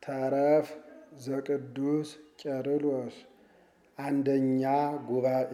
ተረፍ ዘቅዱስ ቄርሎስ አንደኛ ጉባኤ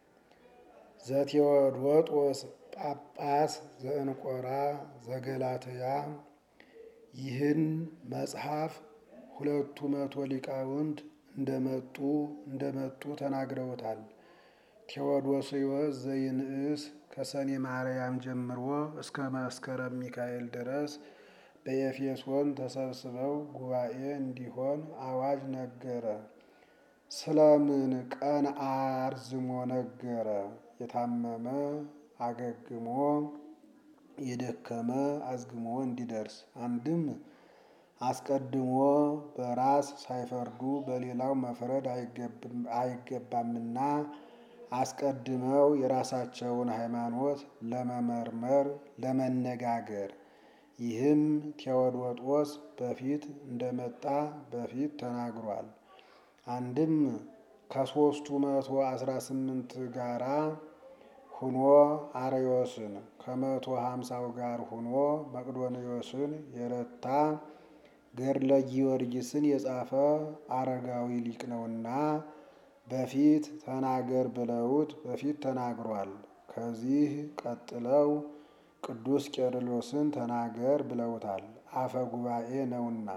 ዘቴዎዶጦስ ጳጳስ ዘእንቆራ ዘገላትያ ይህን መጽሐፍ ሁለቱ መቶ ሊቃውንት እንደመጡ እንደመጡ ተናግረውታል። ቴዎዶስዮስ ዘይንዕስ ከሰኔ ማርያም ጀምሮ እስከ መስከረም ሚካኤል ድረስ በኤፌሶን ተሰብስበው ጉባኤ እንዲሆን አዋጅ ነገረ። ስለምን ቀን አርዝሞ ነገረ? የታመመ አገግሞ የደከመ አዝግሞ እንዲደርስ አንድም አስቀድሞ በራስ ሳይፈርዱ በሌላው መፍረድ አይገባምና አስቀድመው የራሳቸውን ሃይማኖት ለመመርመር ለመነጋገር። ይህም ቴዎዶጦስ በፊት እንደመጣ በፊት ተናግሯል። አንድም ከሦስቱ መቶ አስራ ስምንት ጋራ ሁኖ አርዮስን ከመቶ ሀምሳው ጋር ሁኖ መቅዶንዮስን የረታ ገድለ ጊዮርጊስን የጻፈ አረጋዊ ሊቅ ነውና በፊት ተናገር ብለውት በፊት ተናግሯል። ከዚህ ቀጥለው ቅዱስ ቄርሎስን ተናገር ብለውታል። አፈ ጉባኤ ነውና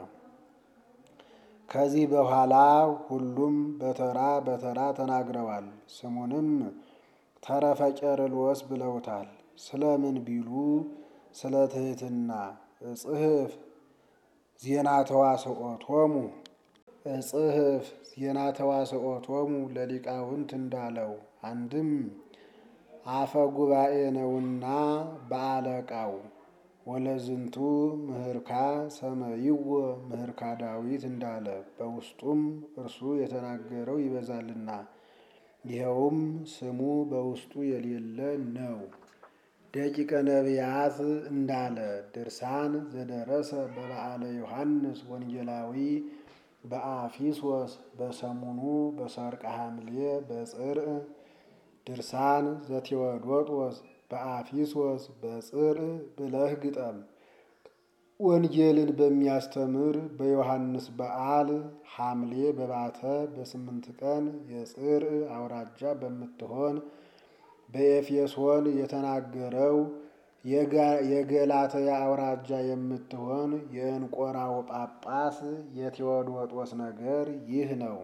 ከዚህ በኋላ ሁሉም በተራ በተራ ተናግረዋል። ስሙንም ተረፈ ቄርሎስ ብለውታል። ስለምን ቢሉ ስለ ትሕትና እጽሕፍ ዜና ተዋስኦቶሙ እጽሕፍ ዜና ተዋስኦቶሙ ለሊቃውንት እንዳለው አንድም አፈ ጉባኤ ነውና በአለቃው ወለዝንቱ ምህርካ ሰመይዎ ምህርካ ዳዊት እንዳለ በውስጡም እርሱ የተናገረው ይበዛልና ይኸውም ስሙ በውስጡ የሌለ ነው። ደቂቀ ነቢያት እንዳለ ድርሳን ዘደረሰ በበዓለ ዮሐንስ ወንጌላዊ በአፊሶስ በሰሙኑ በሰርቀ ሐምሌ በጽርዕ ድርሳን ዘቴዎዶጦስ በአፊሶስ በጽርዕ ብለህ ግጠም። ወንጌልን በሚያስተምር በዮሐንስ በዓል ሐምሌ በባተ በስምንት ቀን የጽርዕ አውራጃ በምትሆን በኤፌሶን የተናገረው የገላትያ አውራጃ የምትሆን የእንቆራው ጳጳስ የቴዎዶጦስ ነገር ይህ ነው።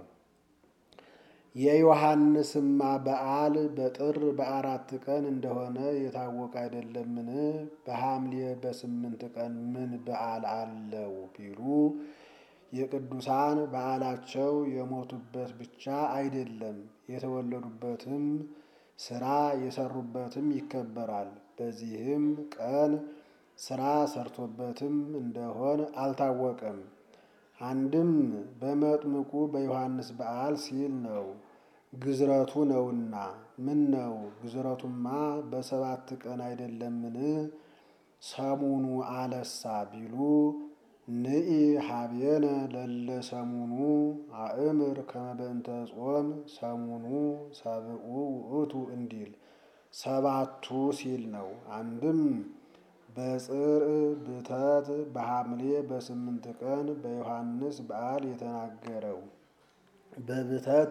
የዮሐንስማ በዓል በጥር በአራት ቀን እንደሆነ የታወቀ አይደለምን? በሐምሌ በስምንት ቀን ምን በዓል አለው ቢሉ የቅዱሳን በዓላቸው የሞቱበት ብቻ አይደለም፣ የተወለዱበትም ስራ የሰሩበትም ይከበራል። በዚህም ቀን ስራ ሰርቶበትም እንደሆን አልታወቀም። አንድም በመጥምቁ በዮሐንስ በዓል ሲል ነው፣ ግዝረቱ ነውና። ምን ነው ግዝረቱማ በሰባት ቀን አይደለምን? ሰሙኑ አለሳ ቢሉ ንኢ ሀቤነ ለለ ሰሙኑ አእምር ከመበእንተ ጾም ሰሙኑ ሰብኡ ውእቱ እንዲል ሰባቱ ሲል ነው። አንድም በጽርዕ ብተት በሐምሌ በስምንት ቀን በዮሐንስ በዓል የተናገረው በብተት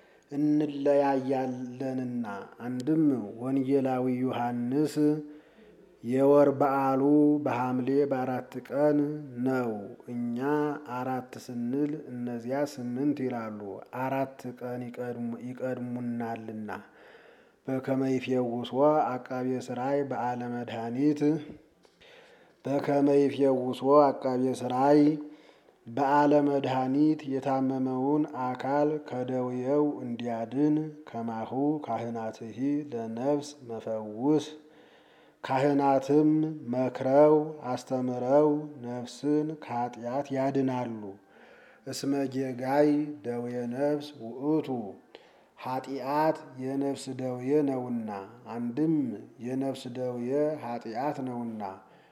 እንለያያለንና። አንድም ወንጌላዊ ዮሐንስ የወር በዓሉ በሐምሌ በአራት ቀን ነው። እኛ አራት ስንል እነዚያ ስምንት ይላሉ። አራት ቀን ይቀድሙናልና። በከመ ይፌውሶ አቃቤ ሥራይ በዓለ መድኃኒት በከመ ይፌውሶ አቃቤ ሥራይ በዓለ መድኃኒት የታመመውን አካል ከደውየው እንዲያድን ከማሁ ካህናትሂ ለነፍስ መፈውስ ካህናትም መክረው አስተምረው ነፍስን ከኃጢአት ያድናሉ። እስመ ጌጋይ ደዌ ነፍስ ውእቱ ኃጢአት የነፍስ ደዌ ነውና። አንድም የነፍስ ደዌ ኃጢአት ነውና።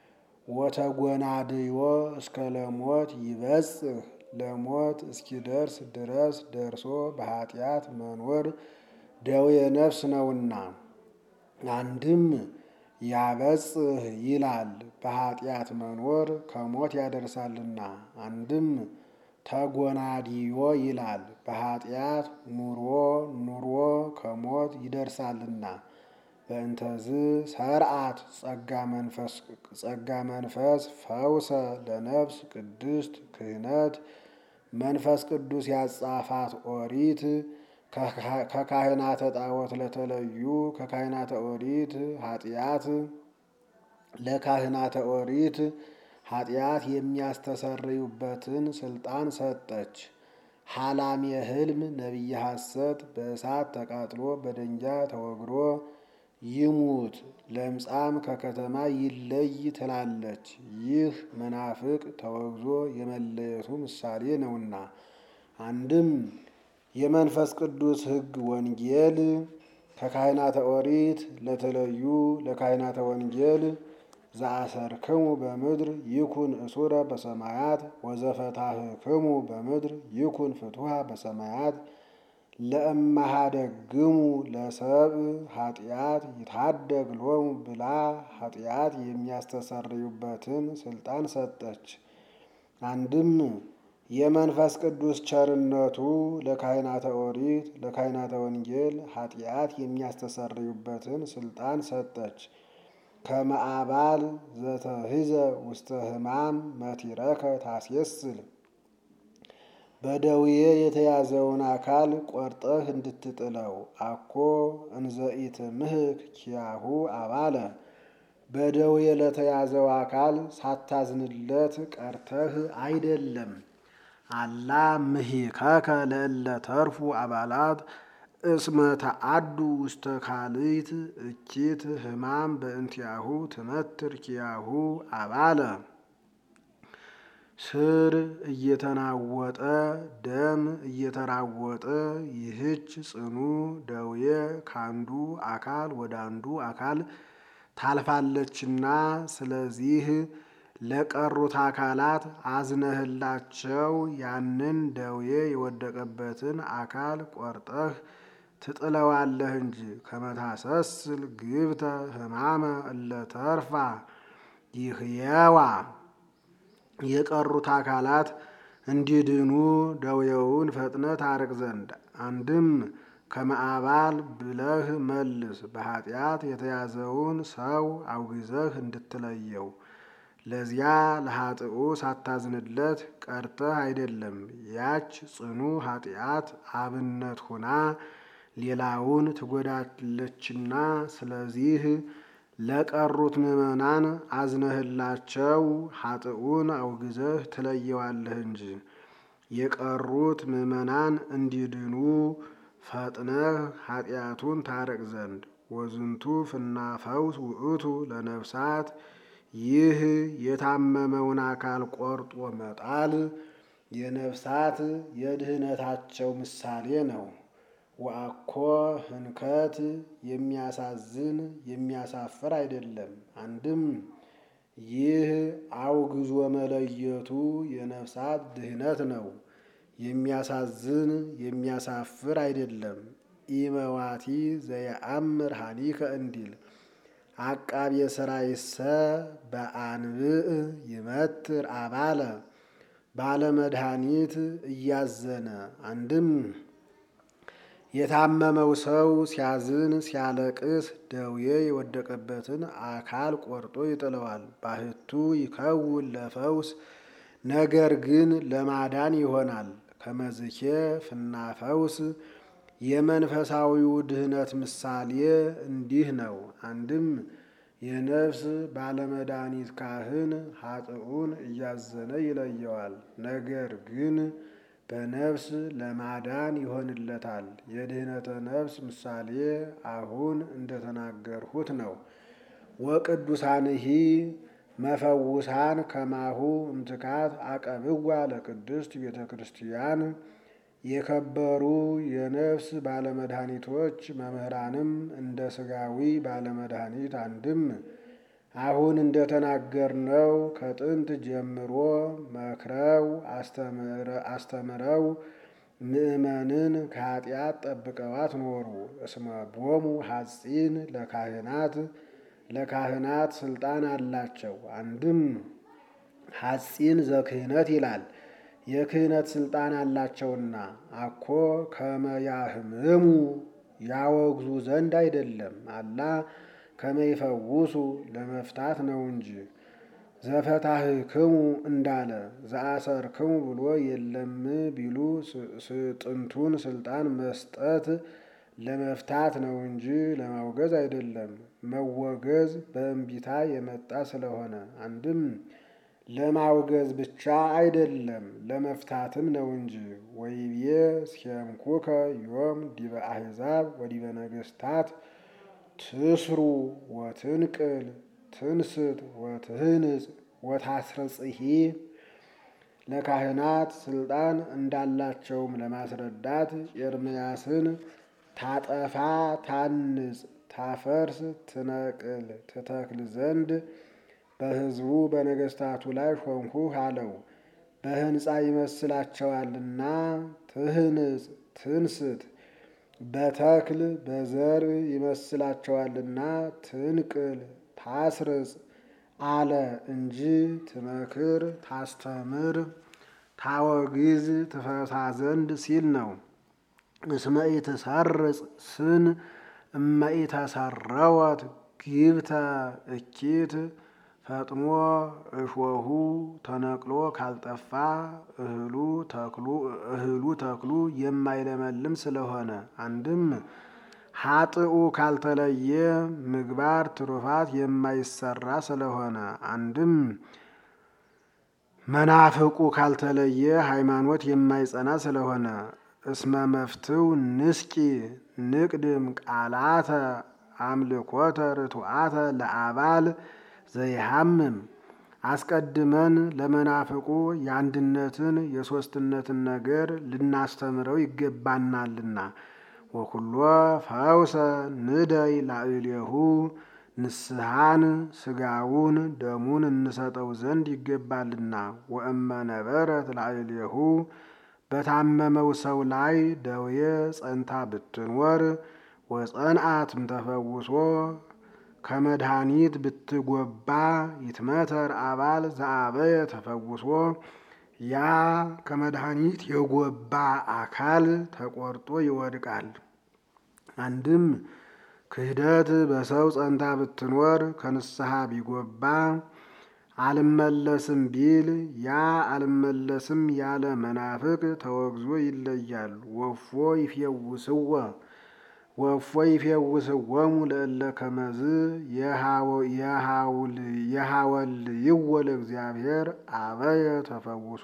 ወተጎናድዮ እስከ ለሞት ይበጽሕ ለሞት እስኪደርስ ድረስ ደርሶ በኃጢአት መኖር ደዌ ነፍስ ነውና። አንድም ያበጽሕ ይላል በኃጢአት መኖር ከሞት ያደርሳልና። አንድም ተጎናዲዮ ይላል። በኃጢአት ኑሮ ኑሮ ከሞት ይደርሳልና። በእንተዝ ሰርዓት ጸጋ መንፈስ ፈውሰ ለነፍስ ቅድስት ክህነት መንፈስ ቅዱስ ያጻፋት ኦሪት ከካህናተ ጣዖት ለተለዩ ከካህናተ ኦሪት ኃጢአት ለካህናተ ኦሪት ኃጢአት የሚያስተሰርዩበትን ስልጣን ሰጠች። ሐላም የህልም ነቢየ ሐሰት በእሳት ተቃጥሎ በደንጃ ተወግሮ ይሙት ለምጻም ከከተማ ይለይ ትላለች። ይህ መናፍቅ ተወግዞ የመለየቱ ምሳሌ ነውና። አንድም የመንፈስ ቅዱስ ሕግ ወንጌል ከካህናተ ኦሪት ለተለዩ ለካህናተ ወንጌል ዘአሰርክሙ በምድር ይኩን እሱረ በሰማያት ወዘፈታህክሙ በምድር ይኩን ፍቱሃ በሰማያት ለእማሃደግሙ ለሰብ ኃጢአት ይታደግ ሎሙ ብላ ኃጢአት የሚያስተሰርዩበትን ስልጣን ሰጠች። አንድም የመንፈስ ቅዱስ ቸርነቱ ለካህናተ ኦሪት ለካህናተ ወንጌል ኃጢአት የሚያስተሰርዩበትን ስልጣን ሰጠች። ከመአባል ዘተሂዘ ውስተ ሕማም መቲረከ ታስየስል በደዌ የተያዘውን አካል ቆርጠህ እንድትጥለው አኮ እንዘኢት ምህክ ኪያሁ አባለ በደዌ ለተያዘው አካል ሳታዝንለት ቀርተህ አይደለም። አላ ምሂከከ ለእለ ተርፉ አባላት እስመ ተአዱ ውስተ ካልእት እኪት ሕማም በእንቲአሁ ትመትር ኪያሁ አባለ ስር እየተናወጠ ደም እየተራወጠ ይህች ጽኑ ደዌ ካንዱ አካል ወደ አንዱ አካል ታልፋለችና ስለዚህ ለቀሩት አካላት አዝነህላቸው ያንን ደዌ የወደቀበትን አካል ቆርጠህ ትጥለዋለህ እንጂ ከመታሰስል ግብተ ሕማመ እለተርፋ ይህየዋ የቀሩት አካላት እንዲድኑ ደዌውን ፈጥነ ታርቅ ዘንድ አንድም ከመአባል ብለህ መልስ በኃጢአት የተያዘውን ሰው አውግዘህ እንድትለየው ለዚያ ለኃጥኡ ሳታዝንለት ቀርተህ አይደለም። ያች ጽኑ ኃጢአት አብነት ሁና ሌላውን ትጎዳለችና ስለዚህ ለቀሩት ምዕመናን አዝነህላቸው ኃጥኡን አውግዘህ ትለየዋለህ እንጂ የቀሩት ምዕመናን እንዲድኑ ፈጥነህ ኃጢአቱን ታረቅ ዘንድ ወዝንቱ ፍናፈውስ ውእቱ ለነፍሳት ይህ የታመመውን አካል ቆርጦ መጣል የነፍሳት የድህነታቸው ምሳሌ ነው። ወአኮ ህንከት የሚያሳዝን የሚያሳፍር አይደለም። አንድም ይህ አውግዞ መለየቱ የነፍሳት ድህነት ነው። የሚያሳዝን የሚያሳፍር አይደለም። ኢመዋቲ ዘየአምር ሀኒከ እንዲል አቃቤ ሥራይሰ በአንብዕ ይመትር አባለ ባለመድኃኒት እያዘነ አንድም የታመመው ሰው ሲያዝን ሲያለቅስ ደዌ የወደቀበትን አካል ቆርጦ ይጥለዋል። ባህቱ ይከውን ለፈውስ ነገር ግን ለማዳን ይሆናል። ከመዝኬ ፍናፈውስ የመንፈሳዊው ድህነት ምሳሌ እንዲህ ነው። አንድም የነፍስ ባለመድኃኒት ካህን ኃጥኡን እያዘነ ይለየዋል። ነገር ግን በነፍስ ለማዳን ይሆንለታል። የድህነተ ነፍስ ምሳሌ አሁን እንደተናገርሁት ነው። ወቅዱሳንሂ መፈውሳን ከማሁ እምትካት አቀብዋ ለቅድስት ቤተ ክርስቲያን የከበሩ የነፍስ ባለመድኃኒቶች መምህራንም እንደ ሥጋዊ ባለመድኃኒት አንድም አሁን እንደተናገርነው ከጥንት ጀምሮ መክረው አስተምረው ምእመንን ከኃጢአት ጠብቀዋት ኖሩ። እስመ ቦሙ ሐጺን ለካህናት ለካህናት ስልጣን አላቸው። አንድም ሐጺን ዘክህነት ይላል። የክህነት ስልጣን አላቸውና አኮ ከመያህምሙ ያወግዙ ዘንድ አይደለም አላ ከመይፈውሱ ለመፍታት ነው እንጂ ዘፈታህክሙ እንዳለ ዘአሰርክሙ ብሎ የለም ቢሉ ጥንቱን ስልጣን መስጠት ለመፍታት ነው እንጂ ለማውገዝ አይደለም። መወገዝ በእንቢታ የመጣ ስለሆነ አንድም ለማውገዝ ብቻ አይደለም ለመፍታትም ነው እንጂ ወይቤ እስኬምኩከ ዮም ዲበ አሕዛብ ወዲበ ነገሥታት ትስሩ ወትንቅል ትንስት ወትህንጽ ወታስረጽሂ ለካህናት ስልጣን እንዳላቸውም ለማስረዳት ኤርምያስን ታጠፋ፣ ታንጽ፣ ታፈርስ፣ ትነቅል፣ ትተክል ዘንድ በሕዝቡ በነገሥታቱ ላይ ሾምሁህ አለው። በሕንፃ ይመስላቸዋልና ትህንጽ፣ ትንስት በተክል በዘር ይመስላቸዋልና ትንቅል ታስርጽ አለ እንጂ ትመክር፣ ታስተምር፣ ታወግዝ፣ ትፈታ ዘንድ ሲል ነው። እስመ ኢትሰርጽ ስን እመ ኢተሰረወት ግብተ እኪት ፈጥሞ እሾሁ ተነቅሎ ካልጠፋ እህሉ ተክሉ እህሉ ተክሉ የማይለመልም ስለሆነ አንድም ሀጥኡ ካልተለየ ምግባር ትሩፋት የማይሰራ ስለሆነ አንድም መናፍቁ ካልተለየ ሃይማኖት የማይጸና ስለሆነ እስመ መፍትው ንስቂ ንቅድም ቃላተ አምልኮተ ርቱዓተ ለአባል ዘይሃምም አስቀድመን ለመናፍቁ የአንድነትን የሦስትነትን ነገር ልናስተምረው ይገባናልና ወኩሎ ፈውሰ ንደይ ላዕሌሁ ንስሐን ስጋውን ደሙን እንሰጠው ዘንድ ይገባልና ወእመ ነበረት ላዕሌሁ በታመመው ሰው ላይ ደዌ ጸንታ ብትኖር ወጸንአትም ተፈውሶ ከመድኃኒት ብትጎባ ይትመተር አባል ዘአበየ ተፈውሶ ያ ከመድኃኒት የጎባ አካል ተቆርጦ ይወድቃል። አንድም ክህደት በሰው ጸንታ ብትኖር ከንስሐ ቢጎባ አልመለስም ቢል ያ አልመለስም ያለ መናፍቅ ተወግዞ ይለያል። ወፎ ይፌውስወ ወፎ ይፌውስወሙ ለእለ ከመዝ የሃወልይዎ ለእግዚአብሔር አበየ ተፈውሶ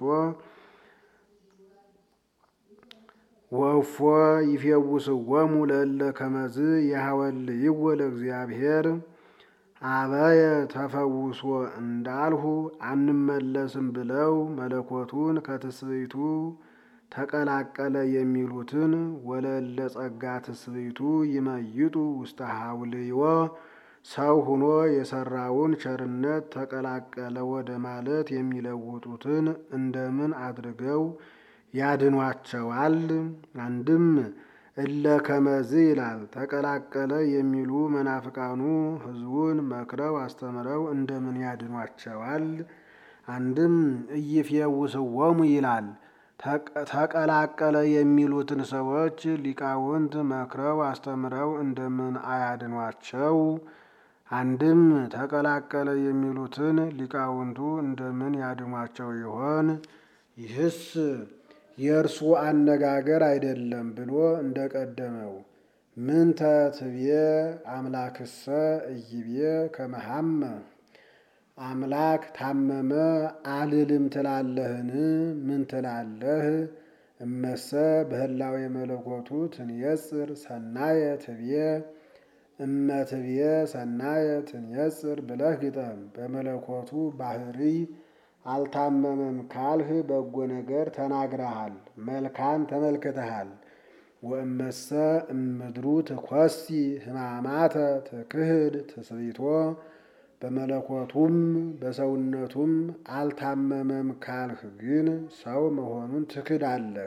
ወፎ ይፌውስወሙ ለእለ ከመዝ የሃወልይዎ ለእግዚአብሔር አበየ ተፈውሶ እንዳልሁ አንመለስም ብለው መለኮቱን ከትስብእቱ ተቀላቀለ የሚሉትን ወለለ ጸጋ ትስብእቱ ይመይጡ ውስተ ሀውልዮ ሰው ሁኖ የሰራውን ቸርነት ተቀላቀለ ወደ ማለት የሚለውጡትን እንደምን አድርገው ያድኗቸዋል? አንድም እለ ከመዝ ይላል። ተቀላቀለ የሚሉ መናፍቃኑ ሕዝቡን መክረው አስተምረው እንደምን ያድኗቸዋል? አንድም ኢይፌውስዎሙ ይላል። ተቀላቀለ የሚሉትን ሰዎች ሊቃውንት መክረው አስተምረው እንደምን አያድኗቸው? አንድም ተቀላቀለ የሚሉትን ሊቃውንቱ እንደምን ያድኗቸው ይሆን? ይህስ የእርሱ አነጋገር አይደለም ብሎ እንደቀደመው ምንተ ትብዬ አምላክሰ እይቤ ከመሃመ አምላክ ታመመ አልልም ትላለህን? ምን ትላለህ? እመሰ በህላዌ መለኮቱ ትንየጽር ሰናየ ትብዬ እመ ትብዬ ሰናየ ትንየጽር ብለህ ግጠም። በመለኮቱ ባህሪ አልታመመም ካልህ በጎ ነገር ተናግረሃል፣ መልካም ተመልክተሃል። ወእመሰ እምድሩ ትኮሲ ሕማማተ ትክህድ ትስቢቶ በመለኮቱም በሰውነቱም አልታመመም ካልህ ግን ሰው መሆኑን ትክዳለህ።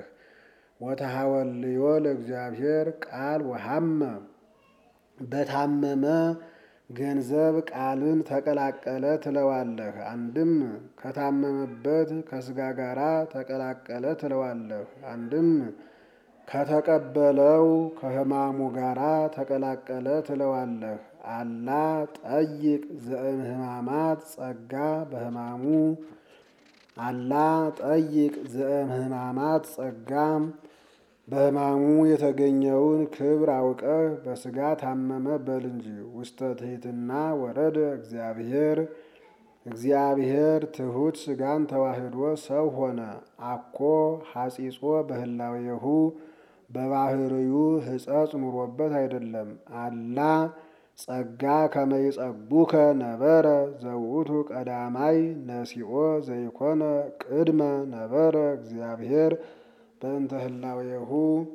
ወተሐወልዮ ለእግዚአብሔር ቃል ወሐመ በታመመ ገንዘብ ቃልን ተቀላቀለ ትለዋለህ። አንድም ከታመመበት ከስጋ ጋራ ተቀላቀለ ትለዋለህ። አንድም ከተቀበለው ከሕማሙ ጋራ ተቀላቀለ ትለዋለህ። አላ ጠይቅ ዘእምህማማት ጸጋ በሕማሙ አላ ጠይቅ ዘእምህማማት ጸጋ በሕማሙ የተገኘውን ክብር አውቀህ በስጋ ታመመ በል እንጂ። ውስተ ትሕትና ወረደ እግዚአብሔር እግዚአብሔር ትሑት ስጋን ተዋህዶ ሰው ሆነ። አኮ ሐጺጾ በህላዌሁ በባህርዩ ሕጸጽ ኑሮበት አይደለም። አላ ጸጋ ከመይጸጉከ ነበረ ዘውእቱ ቀዳማይ ነሲኦ ዘይኮነ ቅድመ ነበረ እግዚአብሔር በእንተ ህላዌሁ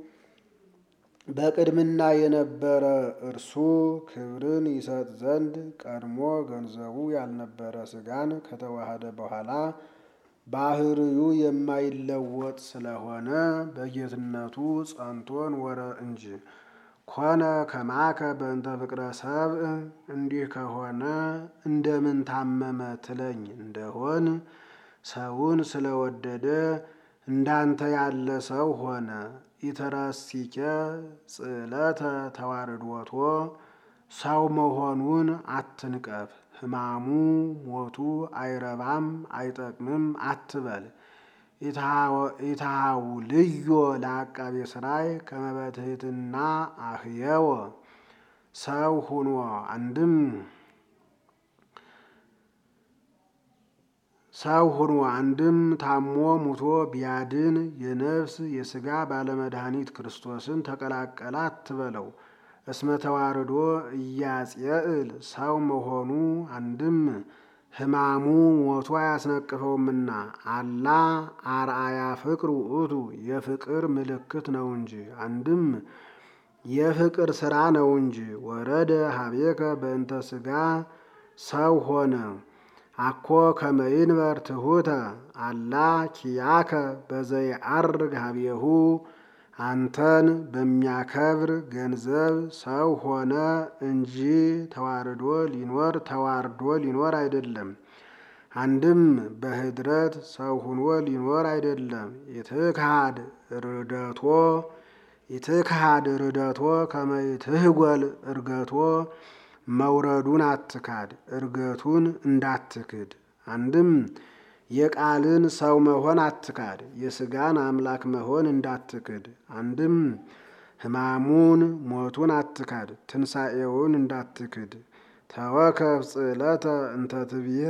በቅድምና የነበረ እርሱ ክብርን ይሰጥ ዘንድ ቀድሞ ገንዘቡ ያልነበረ ስጋን ከተዋሃደ በኋላ ባህርዩ የማይለወጥ ስለሆነ በጌትነቱ ጸንቶ ኖረ እንጂ። ኮነ ከማከ በእንተ ፍቅረ ሰብእ እንዲህ ከሆነ እንደምን ታመመ ትለኝ እንደሆን ሰውን ስለወደደ እንዳንተ ያለ ሰው ሆነ። ኢተረሲኬ ጽዕለተ ተዋርዶቶ ሰው መሆኑን አትንቀፍ። ሕማሙ ሞቱ አይረባም አይጠቅምም አትበል። ኢትሃው ልዮ ለአቃቤ ሥራይ ከመበትህትና አህየወ ሰው ሁኖ አንድም ሰው ሁኖ አንድም ታሞ ሙቶ ቢያድን የነፍስ የሥጋ ባለመድኃኒት ክርስቶስን ተቀላቀለ አትበለው። እስመ ተዋርዶ እያጽየእል ሰው መሆኑ አንድም ሕማሙ ሞቱ አያስነቅፈውምና አላ አርአያ ፍቅር ውእቱ የፍቅር ምልክት ነው እንጂ አንድም የፍቅር ሥራ ነው እንጂ። ወረደ ሀቤከ በእንተ ሥጋ ሰው ሆነ። አኮ ከመይንበር ትሑተ አላ ኪያከ በዘይዐርግ ሀቤሁ አንተን በሚያከብር ገንዘብ ሰው ሆነ እንጂ ተዋርዶ ሊኖር ተዋርዶ ሊኖር አይደለም። አንድም በህድረት ሰው ሁኖ ሊኖር አይደለም። ይትክሃድ ርደቶ ይትክሃድ ርደቶ ከመይትህጐል እርገቶ መውረዱን አትካድ እርገቱን እንዳትክድ። አንድም የቃልን ሰው መሆን አትካድ የሥጋን አምላክ መሆን እንዳትክድ። አንድም ሕማሙን ሞቱን አትካድ ትንሣኤውን እንዳትክድ። ተወከፍ ጽዕለተ እንተ ትብዬ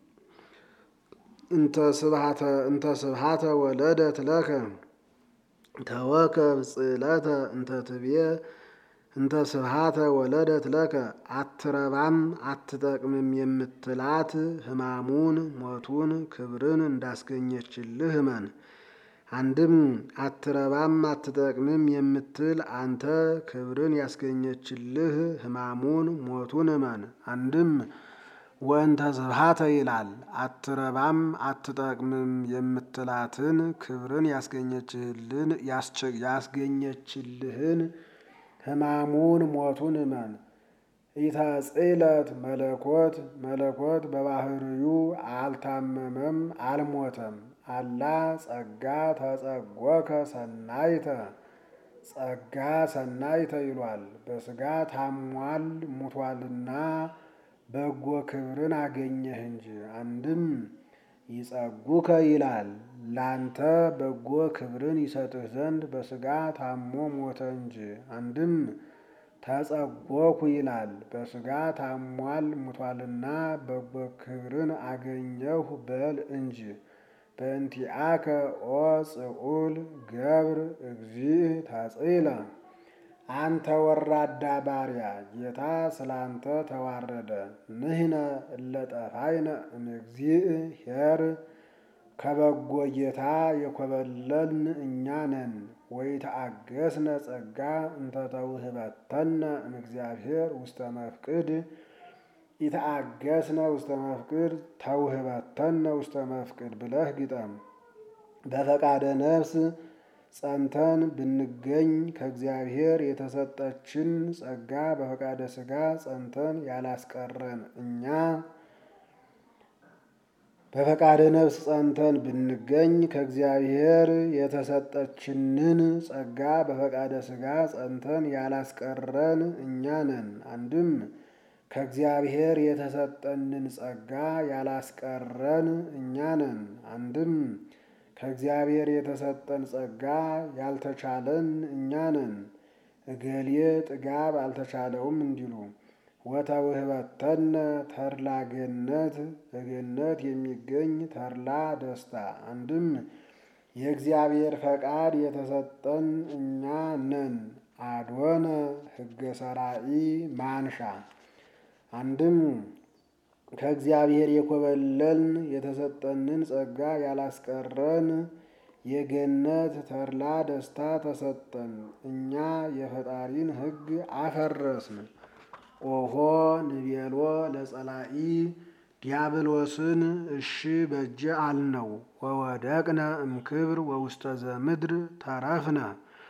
እንተ ስብሃተ ወለደት ለከ ተወከፍ ጽዕለተ እንተ ትብዬ እንተ ስብሃተ ወለደት ለከ አትረባም አትጠቅምም የምትላት ሕማሙን ሞቱን ክብርን እንዳስገኘችልህ እመን። አንድም አትረባም አትጠቅምም የምትል አንተ ክብርን ያስገኘችልህ ሕማሙን ሞቱን እመን። አንድም ወእንተ ስብሃተ ይላል አትረባም አትጠቅምም የምትላትን ክብርን ያስገኘችልህን ሕማሙን ሞቱን እመን። ኢተጽእለት መለኮት መለኮት በባህርዩ አልታመመም አልሞተም። አላ ጸጋ ተጸጎከ ሰናይተ ጸጋ ሰናይተ ይሏል። በሥጋ ታሟል ሙቷልና በጎ ክብርን አገኘህ እንጂ። አንድም ይጸጉከ ይላል ላንተ በጎ ክብርን ይሰጥህ ዘንድ በሥጋ ታሞ ሞተ እንጂ። አንድም ተጸጎኩ ይላል በሥጋ ታሟል ሙቷልና በጎ ክብርን አገኘሁ በል እንጂ። በእንቲአከ ኦ ጽዑል ገብር እግዚእ ተጽእለ አንተ ወራዳ ባሪያ ጌታ ስላንተ ተዋረደ። ንሕነ እለ ጠፋይነ እምእግዚእ ኄር ከበጎ ጌታ የኮበለልን እኛ ነን። ወይተአገስነ ጸጋ እንተ ተውህበተነ እምእግዚአብሔር ውስተ መፍቅድ ኢተአገስነ ውስተ መፍቅድ ተውህበተነ ውስተ መፍቅድ ብለህ ግጠም። በፈቃደ ነፍስ ጸንተን ብንገኝ ከእግዚአብሔር የተሰጠችን ጸጋ በፈቃደ ሥጋ ጸንተን ያላስቀረን እኛ በፈቃደ ነፍስ ጸንተን ብንገኝ ከእግዚአብሔር የተሰጠችንን ጸጋ በፈቃደ ሥጋ ጸንተን ያላስቀረን እኛ ነን። አንድም ከእግዚአብሔር የተሰጠንን ጸጋ ያላስቀረን እኛ ነን። አንድም ከእግዚአብሔር የተሰጠን ጸጋ ያልተቻለን እኛ ነን። እገሌ ጥጋብ አልተቻለውም እንዲሉ ወተውህበተነ ተድላ ገነት በገነት የሚገኝ ተድላ ደስታ። አንድም የእግዚአብሔር ፈቃድ የተሰጠን እኛ ነን። አድወነ ሕገ ሰራኢ ማንሻ። አንድም ከእግዚአብሔር የኮበለልን የተሰጠንን ጸጋ ያላስቀረን የገነት ተድላ ደስታ ተሰጠን። እኛ የፈጣሪን ሕግ አፈረስን። ኦሆ ንቤሎ ለጸላኢ ዲያብሎስን እሺ በጀ አልነው። ወወደቅነ እምክብር ወውስተ ዘምድር ተረፍነ።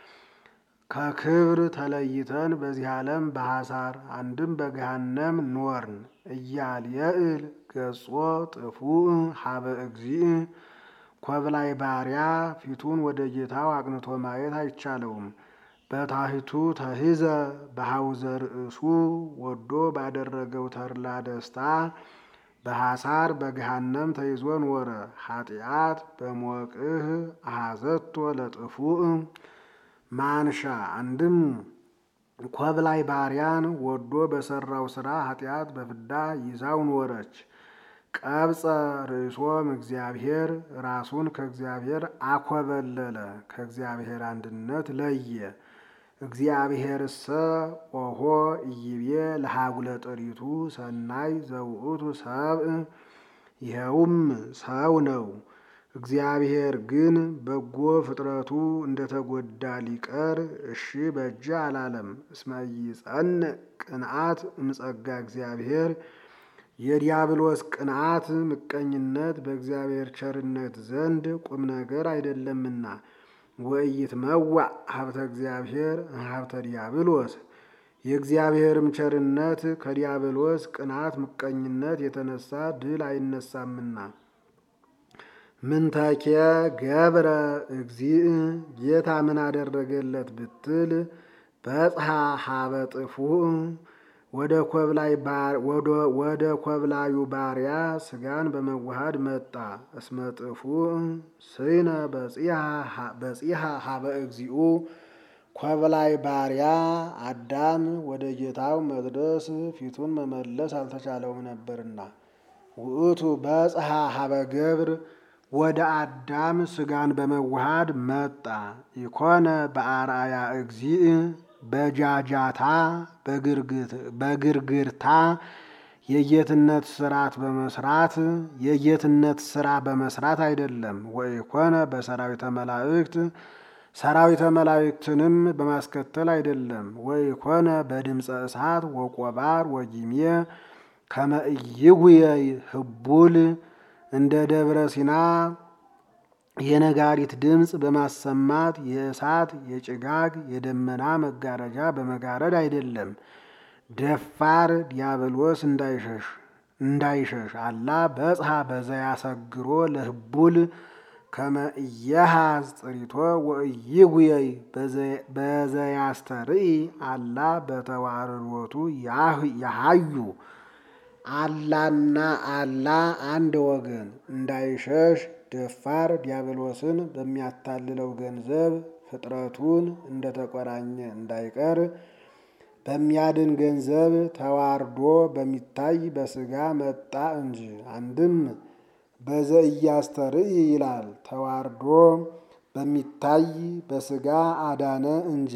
ከክብር ተለይተን በዚህ ዓለም በሐሳር አንድም በገሃነም ኖርን። እያልየእል ገጾ ጥፉእ ሀበ እግዚእ ኮብላይ ባሪያ ፊቱን ወደ ጌታው አቅንቶ ማየት አይቻለውም። በታሕቱ ተሂዘ በሐውዘ ርእሱ ወዶ ባደረገው ተድላ ደስታ በሐሳር በገሃነም ተይዞ ኖረ። ኃጢአት በሞቅህ አሐዘቶ ለጥፉእ ማንሻ አንድም ኮብላይ ባሪያን ወዶ በሰራው ሥራ ኃጢአት በፍዳ ይዛው ኖረች። ቀብፀ ርእሶም እግዚአብሔር ራሱን ከእግዚአብሔር አኮበለለ፣ ከእግዚአብሔር አንድነት ለየ። እግዚአብሔርሰ ኦሆ ኢይቤ ለሃጉለ ጥሪቱ ሰናይ ዘውእቱ ሰብእ፣ ይኸውም ሰው ነው። እግዚአብሔር ግን በጎ ፍጥረቱ እንደተጎዳ ሊቀር እሺ በጀ አላለም። እስመ ኢጸንዕ ቅንዓት እምጸጋ እግዚአብሔር የዲያብሎስ ቅንዓት ምቀኝነት በእግዚአብሔር ቸርነት ዘንድ ቁም ነገር አይደለምና። ወኢይትመዋዕ ሀብተ እግዚአብሔር ሀብተ ዲያብሎስ የእግዚአብሔርም ቸርነት ከዲያብሎስ ቅንዓት ምቀኝነት የተነሳ ድል አይነሳምና። ምንተኬ ገብረ እግዚእ ጌታ ምን አደረገለት ብትል በጽሐ ሀበ ጥፉእ ወደ ኮብላዩ ባሪያ ስጋን በመዋሃድ መጣ። እስመ ጥፉእ ስይነ በጺሐ ሀበ እግዚኡ ኮብላይ ባሪያ አዳም ወደ ጌታው መድረስ ፊቱን መመለስ አልተቻለውም ነበርና። ውእቱ በጽሐ ሀበ ገብር ወደ አዳም ስጋን በመዋሃድ መጣ። ኢኮነ በአርአያ እግዚእ በጃጃታ በግርግርታ የጌትነት ስራት በመስራት የጌትነት ስራ በመስራት አይደለም። ወኢኮነ በሰራዊተ መላእክት ሰራዊተ መላእክትንም በማስከተል አይደለም። ወኢኮነ በድምፀ እሳት ወቆባር ወጊሜ ከመ ኢይጉየይ ህቡል እንደ ደብረ ሲና የነጋሪት ድምፅ በማሰማት የእሳት የጭጋግ የደመና መጋረጃ በመጋረድ አይደለም። ደፋር ዲያብሎስ እንዳይሸሽ እንዳይሸሽ አላ በጽሐ በዘያሰግሮ ለህቡል ከመ ኢየሃዝ ጥሪቶ ወኢይጉየይ በዘያስተርኢ አላ በተዋርዶቱ ያሃዩ አላና አላ አንድ ወገን እንዳይሸሽ ደፋር ዲያብሎስን በሚያታልለው ገንዘብ ፍጥረቱን እንደተቆራኘ እንዳይቀር በሚያድን ገንዘብ ተዋርዶ በሚታይ በስጋ መጣ እንጂ። አንድም በዘኢያስተርኢ ይላል ተዋርዶ በሚታይ በስጋ አዳነ እንጂ።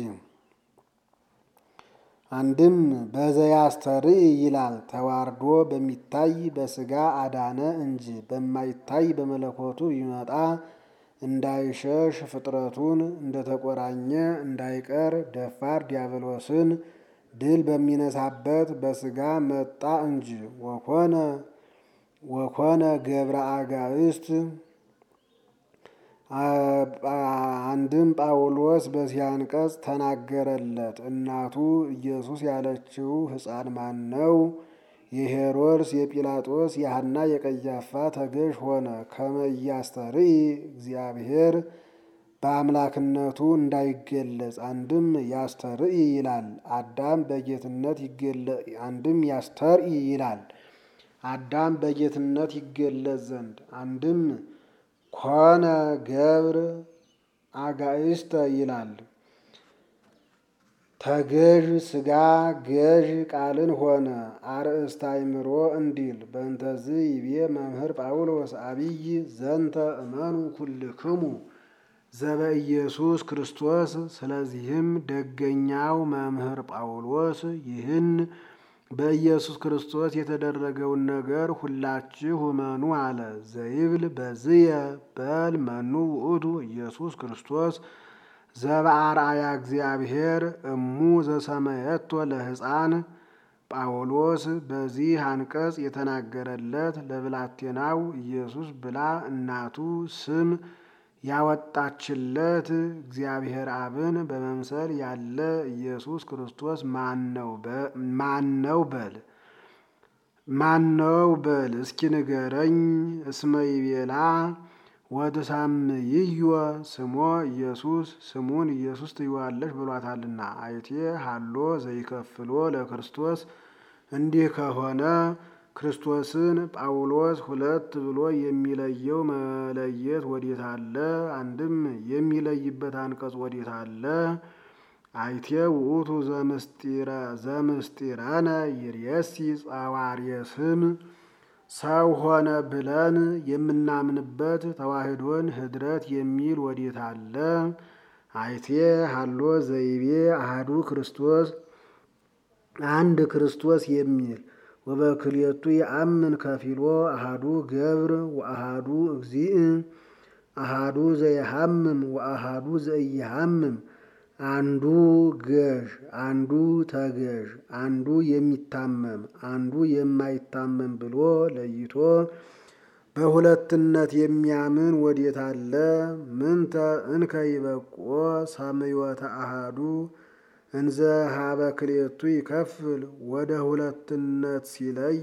አንድም በዘያስተርኢ ይላል ተዋርዶ በሚታይ በስጋ አዳነ እንጂ። በማይታይ በመለኮቱ ይመጣ እንዳይሸሽ ፍጥረቱን እንደተቆራኘ እንዳይቀር ደፋር ዲያብሎስን ድል በሚነሳበት በስጋ መጣ እንጂ። ወኮነ ወኮነ ገብረ አጋእስት አንድም ጳውሎስ በዚህ አንቀጽ ተናገረለት። እናቱ ኢየሱስ ያለችው ሕፃን ማን ነው? የሄሮድስ የጲላጦስ የሐና የቀያፋ ተገዥ ሆነ። ከመ ኢያስተርኢ እግዚአብሔር በአምላክነቱ እንዳይገለጽ አንድም ያስተርኢ ይላል። አዳም በጌትነት አንድም ያስተርኢ ይላል። አዳም በጌትነት ይገለጽ ዘንድ አንድም ኮነ ገብር አጋእስተ ይላል። ተገዥ ሥጋ ገዥ ቃልን ሆነ። አርእስተ አእምሮ እንዲል በእንተዝ ይቤ መምህር ጳውሎስ አብይ ዘንተ እመኑ ኩልክሙ ዘበኢየሱስ ክርስቶስ። ስለዚህም ደገኛው መምህር ጳውሎስ ይህን በኢየሱስ ክርስቶስ የተደረገውን ነገር ሁላችሁ እመኑ አለ። ዘይብል በዝየ በል መኑ ውእቱ ኢየሱስ ክርስቶስ ዘበአርአያ እግዚአብሔር እሙ ዘሰመየቶ ለሕፃን ጳውሎስ በዚህ አንቀጽ የተናገረለት ለብላቴናው ኢየሱስ ብላ እናቱ ስም ያወጣችለት እግዚአብሔር አብን በመምሰል ያለ ኢየሱስ ክርስቶስ ማነው በል ማነው በል እስኪ ንገረኝ። እስመ ይቤላ ወትሳምይዮ ስሞ ኢየሱስ ስሙን ኢየሱስ ትይዋለሽ ብሏታልና። አይቴ ሀሎ ዘይከፍሎ ለክርስቶስ እንዲህ ከሆነ ክርስቶስን ጳውሎስ ሁለት ብሎ የሚለየው መለየት ወዴት አለ? አንድም የሚለይበት አንቀጽ ወዴት አለ? አይቴ ውእቱ ዘምስጢረነ ይርየሲ ጸዋርየ ስም ሰው ሆነ ብለን የምናምንበት ተዋህዶን ህድረት የሚል ወዴት አለ? አይቴ ሀሎ ዘይቤ አሃዱ ክርስቶስ አንድ ክርስቶስ የሚል ወበክልኤቱ የአምን ከፊሎ አሃዱ ገብር ወአሃዱ እግዚእ አሃዱ ዘይሃምም ወአሃዱ ዘኢይሃምም አንዱ ገዥ አንዱ ተገዥ አንዱ የሚታመም አንዱ የማይታመም ብሎ ለይቶ በሁለትነት የሚያምን ወዴት አለ? ምንተ እንከ ይበቆ ሰምዮተ አሃዱ እንዘ ሀበ ክልኤቱ ይከፍል ወደ ሁለትነት ሲለይ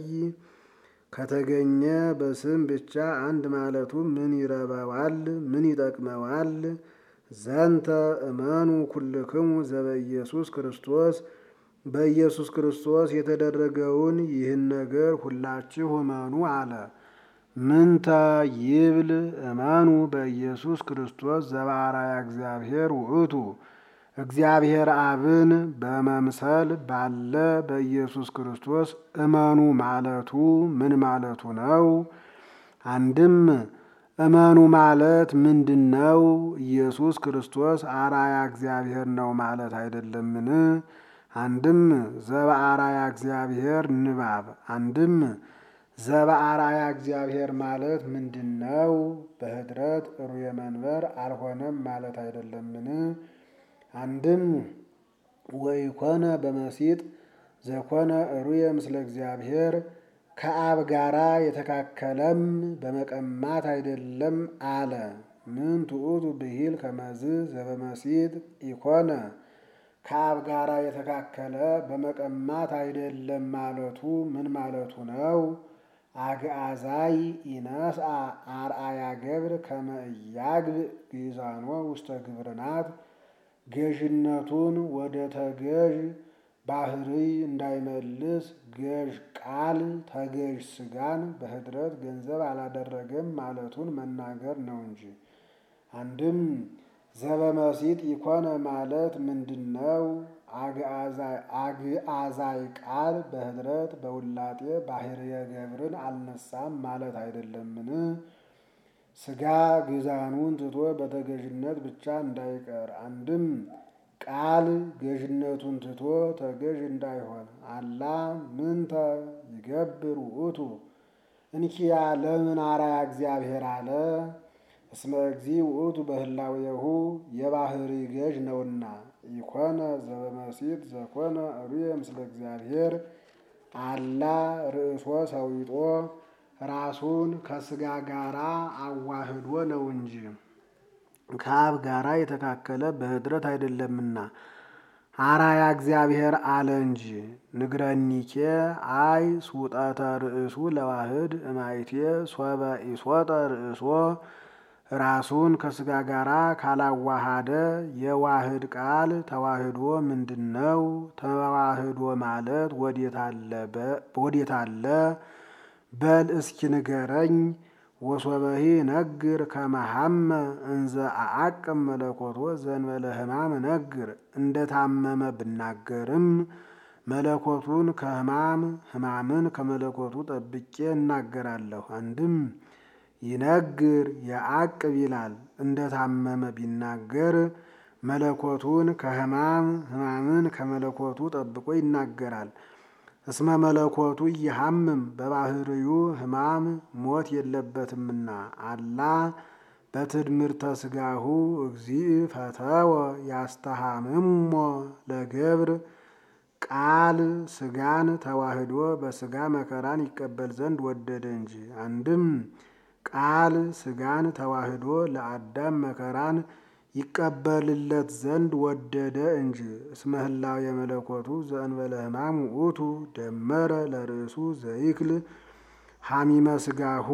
ከተገኘ በስም ብቻ አንድ ማለቱ ምን ይረባዋል? ምን ይጠቅመዋል? ዘንተ እመኑ ኩልክሙ ዘበኢየሱስ ክርስቶስ በኢየሱስ ክርስቶስ የተደረገውን ይህን ነገር ሁላችሁ እመኑ አለ። ምንተ ይብል እመኑ በኢየሱስ ክርስቶስ ዘበአርአያ እግዚአብሔር ውእቱ እግዚአብሔር አብን በመምሰል ባለ በኢየሱስ ክርስቶስ እመኑ ማለቱ ምን ማለቱ ነው? አንድም እመኑ ማለት ምንድን ነው? ኢየሱስ ክርስቶስ አርአያ እግዚአብሔር ነው ማለት አይደለምን? አንድም ዘበአርአያ እግዚአብሔር ንባብ አንድም ዘበአርአያ እግዚአብሔር ማለት ምንድን ነው? በህድረት ሩየ መንበር አልሆነም ማለት አይደለምን? አንድም ወኢኮነ በመሲጥ ዘኮነ ሩየ ምስለ እግዚአብሔር ከአብ ጋራ የተካከለም በመቀማት አይደለም አለ። ምን ትዑቱ ብሂል ከመዝ ዘበመሲጥ ኢኮነ ከአብ ጋራ የተካከለ በመቀማት አይደለም ማለቱ ምን ማለቱ ነው? አግአዛይ ኢነስአ አርአያ ገብር ከመ ኢያግብእ ግእዛኖ ውስተ ግብርናት ገዥነቱን ወደ ተገዥ ባህሪ እንዳይመልስ ገዥ ቃል ተገዥ ስጋን በህድረት ገንዘብ አላደረገም ማለቱን መናገር ነው እንጂ። አንድም ዘበመሲጥ ኢኮነ ማለት ምንድን ነው? አግአዛይ ቃል በህድረት በውላጤ ባህርየ ገብርን አልነሳም ማለት አይደለምን? ስጋ ግዛኑን ትቶ በተገዥነት ብቻ እንዳይቀር አንድም ቃል ገዥነቱን ትቶ ተገዥ እንዳይሆን አላ ምንተ ይገብር ውእቱ እንኪያ ለምን አርአያ እግዚአብሔር አለ? እስመ እግዚእ ውእቱ በህላዌሁ የባህሪ ገዥ ነውና። ኢኮነ ዘበመሲጥ ዘኮነ ሩየ ምስለ እግዚአብሔር አላ ርእሶ ሰዊጦ ራሱን ከስጋ ጋራ አዋህዶ ነው እንጂ ከአብ ጋራ የተካከለ በኅድረት አይደለምና አራያ እግዚአብሔር አለ እንጂ። ንግረኒኬ አይ ሱጠተ ርእሱ ለዋህድ እማይቴ ሶበ ኢሶጠ ርእሶ ራሱን ከስጋ ጋራ ካላዋሃደ የዋህድ ቃል ተዋህዶ ምንድን ነው? ተዋህዶ ማለት ወዴት አለ? በል እስኪ ንገረኝ። ወሶበሂ ነግር ከመሐመ እንዘ አአቅም መለኮቶ ዘንበለ ሕማም ነግር። እንደ ታመመ ብናገርም መለኮቱን ከሕማም ሕማምን ከመለኮቱ ጠብቄ እናገራለሁ። አንድም ይነግር የአቅብ ይላል። እንደ ታመመ ቢናገር መለኮቱን ከሕማም ሕማምን ከመለኮቱ ጠብቆ ይናገራል። እስመ መለኮቱ እየሐምም በባህርዩ ሕማም ሞት የለበትምና አላ በትድምርተ ስጋሁ እግዚእ ፈተወ ያስተሃምሞ ለገብር ቃል ስጋን ተዋህዶ በስጋ መከራን ይቀበል ዘንድ ወደደ እንጂ። አንድም ቃል ስጋን ተዋህዶ ለአዳም መከራን ይቀበልለት ዘንድ ወደደ እንጂ። እስመ ህላዌ የመለኮቱ ዘእንበለ ሕማም ውእቱ ደመረ ለርእሱ ዘይክል ሐሚመ ስጋሁ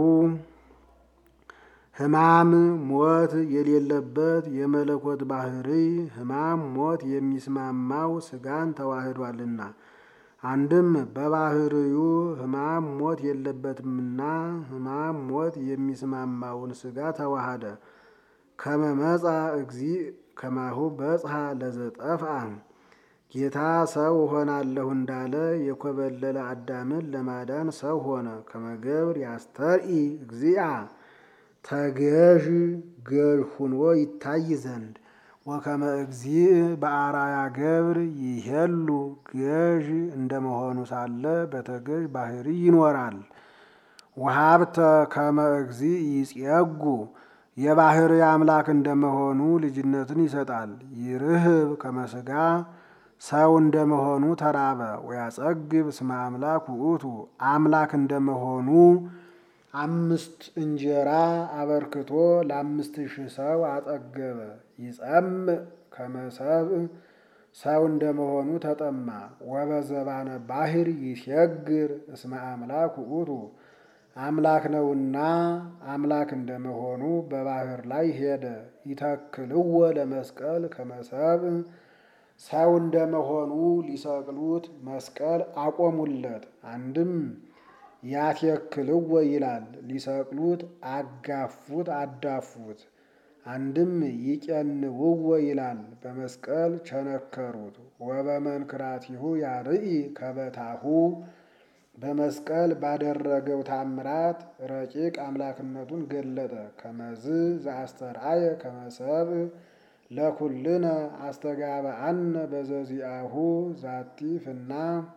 ሕማም ሞት የሌለበት የመለኮት ባህሪ ሕማም ሞት የሚስማማው ስጋን ተዋህዷልና። አንድም በባህርዩ ሕማም ሞት የለበትምና ሕማም ሞት የሚስማማውን ስጋ ተዋሃደ። ከመመፃ እግዚእ ከማሁ በጽሐ ለዘጠፍአ ጌታ ሰው ሆናለሁ እንዳለ የኮበለለ አዳምን ለማዳን ሰው ሆነ። ከመገብር ያስተርኢ እግዚአ ተገዥ ገዥ ሁኖ ይታይ ዘንድ ወከመ እግዚእ በአራያ ገብር ይሄሉ ገዥ እንደመሆኑ ሳለ በተገዥ ባህሪ ይኖራል። ወሀብተ ከመ እግዚእ ይጼጉ የባህሪ አምላክ እንደመሆኑ ልጅነትን ይሰጣል። ይርህብ ከመስጋ ሰው እንደመሆኑ ተራበ። ወያጸግብ እስመ አምላክ ውእቱ አምላክ እንደመሆኑ አምስት እንጀራ አበርክቶ ለአምስት ሺህ ሰው አጠገበ። ይጸምዕ ከመሰብእ ሰው እንደመሆኑ ተጠማ። ወበዘባነ ባህር ይሸግር እስመ አምላክ ውእቱ አምላክ ነውና አምላክ እንደመሆኑ በባህር ላይ ሄደ። ይተክልዎ ለመስቀል ከመሰብእ ሰው እንደመሆኑ ሊሰቅሉት መስቀል አቆሙለት። አንድም ያትየክልዎ ይላል ሊሰቅሉት አጋፉት አዳፉት። አንድም ይቄንውዎ ይላል በመስቀል ቸነከሩት። ወበመንክራቲሁ ያርኢ ከበታሁ በመስቀል ባደረገው ታምራት ረቂቅ አምላክነቱን ገለጠ። ከመዝ ዘአስተርአየ ከመሰብእ ለኩልነ አስተጋባአነ በዘዚአሁ ዛቲ ፍና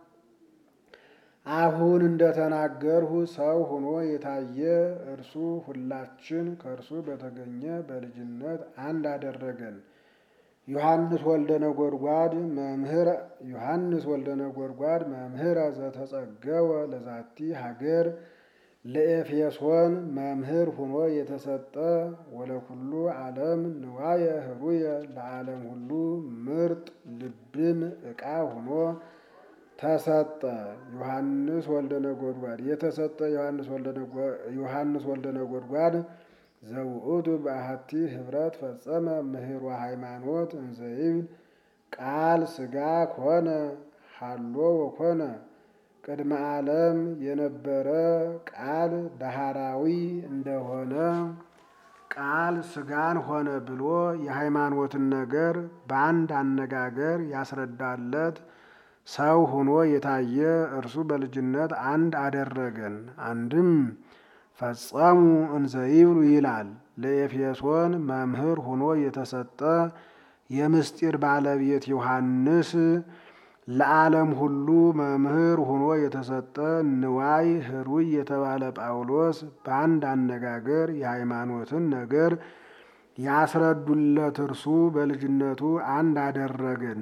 አሁን እንደተናገርሁ ሰው ሆኖ የታየ እርሱ ሁላችን ከእርሱ በተገኘ በልጅነት አንድ አደረገን። ዮሐንስ ወልደ ነጎድጓድ መምህር ዮሐንስ ወልደ ነጎድጓድ መምህረ ዘተጸገወ ለዛቲ ሀገር ለኤፌሶን መምህር ሆኖ የተሰጠ ወለኩሉ ዓለም ንዋየ ህሩየ ለዓለም ሁሉ ምርጥ ልብን ዕቃ ሆኖ ተሰጠ። ዮሐንስ ወልደ ነጎድጓድ የተሰጠ ዮሐንስ ወልደ ነጎድጓድ ዘውእቱ በአሐቲ ህብረት ፈጸመ ምህሮ ሃይማኖት እንዘይብል ቃል ስጋ ኮነ ሃሎ ወኮነ ቅድመ ዓለም የነበረ ቃል ዳህራዊ እንደሆነ ቃል ስጋን ሆነ ብሎ የሃይማኖትን ነገር በአንድ አነጋገር ያስረዳለት ሰው ሆኖ የታየ እርሱ በልጅነት አንድ አደረገን። አንድም ፈጸሙ እንዘይብሉ ይላል። ለኤፌሶን መምህር ሆኖ የተሰጠ የምስጢር ባለቤት ዮሐንስ ለዓለም ሁሉ መምህር ሆኖ የተሰጠ ንዋይ ህሩይ የተባለ ጳውሎስ በአንድ አነጋገር የሃይማኖትን ነገር ያስረዱለት እርሱ በልጅነቱ አንድ አደረገን።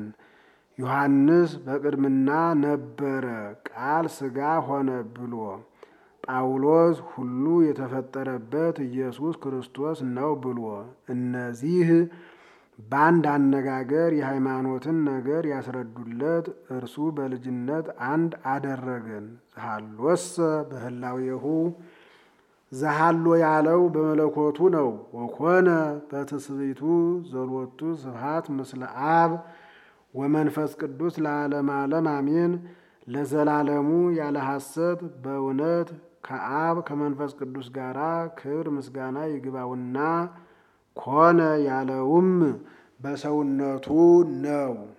ዮሐንስ በቅድምና ነበረ ቃል ስጋ ሆነ ብሎ ጳውሎስ ሁሉ የተፈጠረበት ኢየሱስ ክርስቶስ ነው ብሎ እነዚህ በአንድ አነጋገር የሃይማኖትን ነገር ያስረዱለት እርሱ በልጅነት አንድ አደረገን። ዘሃሎሰ በህላዌሁ ዘሃሎ ያለው በመለኮቱ ነው። ወኮነ በትስብእቱ ዘሎቱ ስብሐት ምስለ አብ ወመንፈስ ቅዱስ ለዓለመ ዓለም አሜን። ለዘላለሙ ያለ ሐሰት በእውነት ከአብ ከመንፈስ ቅዱስ ጋር ክብር ምስጋና ይግባውና ኮነ ያለውም በሰውነቱ ነው።